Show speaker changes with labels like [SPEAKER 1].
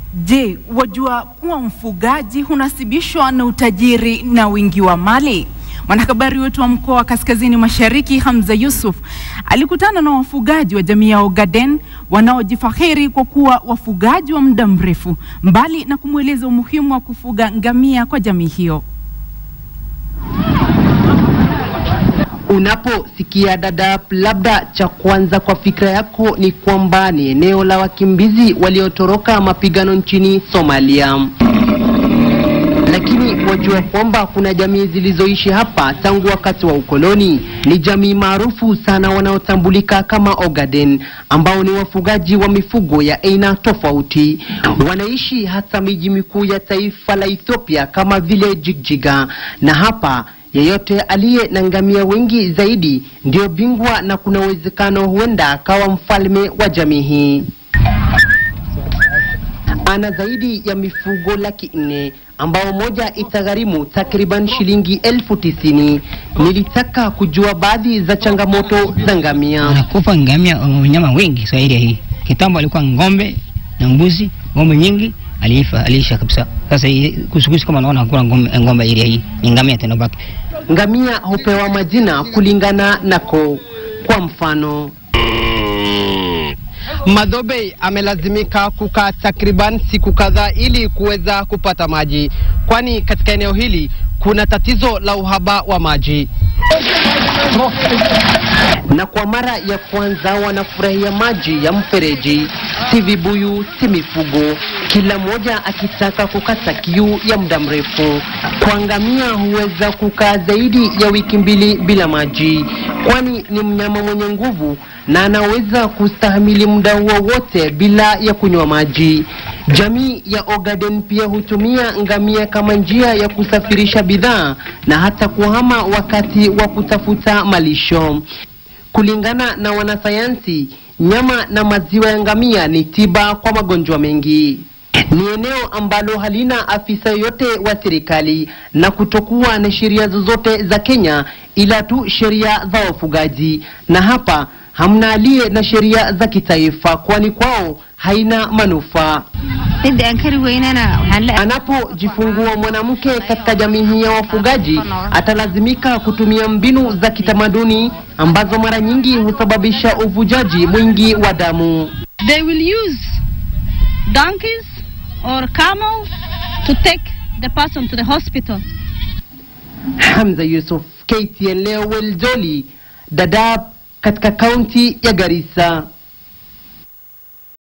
[SPEAKER 1] Je, wajua kuwa mfugaji hunasibishwa na utajiri na wingi wa mali? Mwanahabari wetu wa mkoa wa Kaskazini Mashariki Hamza Yusuf alikutana na wafugaji wa jamii ya Ogaden wanaojifahiri kwa kuwa wafugaji wa muda mrefu, mbali na kumweleza umuhimu wa kufuga ngamia kwa jamii hiyo.
[SPEAKER 2] Unaposikia Dadaab, labda cha kwanza kwa fikra yako ni kwamba ni eneo la wakimbizi waliotoroka mapigano nchini Somalia. Lakini wajua kwamba kuna jamii zilizoishi hapa tangu wakati wa ukoloni. Ni jamii maarufu sana wanaotambulika kama Ogaden, ambao ni wafugaji wa mifugo ya aina tofauti. Wanaishi hata miji mikuu ya taifa la Ethiopia kama vile Jigjiga, na hapa yeyote aliye na ngamia wengi zaidi ndio bingwa, na kuna uwezekano huenda akawa mfalme wa jamii hii. Ana zaidi ya mifugo laki nne ambao moja itagharimu takriban shilingi elfu tisini. Nilitaka kujua baadhi za changamoto za ngamia.
[SPEAKER 3] Anakufa ngamia wanyama wengi kwa area hii. Kitambo alikuwa ng'ombe na mbuzi, ng'ombe nyingi aliifa aliisha kabisa. Sasa hii kusukusi kama naona hakuna ng'ombe ng'ombe area hii, ni ngamia tena baki.
[SPEAKER 2] Ngamia hupewa majina kulingana nako. Kwa mfano, Madhobe amelazimika kukaa takriban siku kadhaa ili kuweza kupata maji, kwani katika eneo hili kuna tatizo la uhaba wa maji. Na kwa mara ya kwanza wanafurahia maji ya mfereji, si vibuyu, si mifugo, kila mmoja akitaka kukata kiu ya muda mrefu. Kwa ngamia huweza kukaa zaidi ya wiki mbili bila maji, kwani ni mnyama mwenye nguvu na anaweza kustahimili muda huo wote bila ya kunywa maji. Jamii ya Ogaden pia hutumia ngamia kama njia ya kusafirisha bidhaa na hata kuhama wakati wa kutafuta malisho. Kulingana na wanasayansi, nyama na maziwa ya ngamia ni tiba kwa magonjwa mengi. Ni eneo ambalo halina afisa yoyote wa serikali na kutokuwa na sheria zozote za Kenya ila tu sheria za wafugaji, na hapa hamna aliye na sheria za kitaifa, kwani kwao haina manufaa. Anapojifungua mwanamke katika jamii hii ya wafugaji, atalazimika kutumia mbinu za kitamaduni ambazo mara nyingi husababisha uvujaji mwingi wa damu.
[SPEAKER 4] They will use donkeys or camel to take the person to the hospital.
[SPEAKER 2] Hamza Yusuf, KTN leo Weljoli, Dadaab katika kaunti ya Garissa.